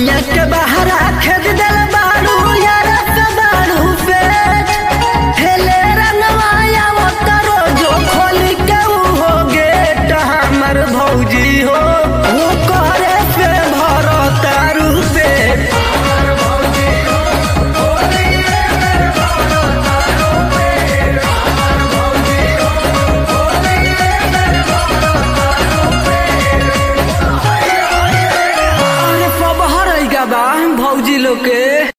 सैया के बहरा खेद दिल बाड़ू यारा के बाड़ू पे हेले रंगवाया वो करो जो खोली के ऊ हो गेट हमर भौजी हो वो करे पे भरो तारू पे अरे पबहर बा भौजी लोग के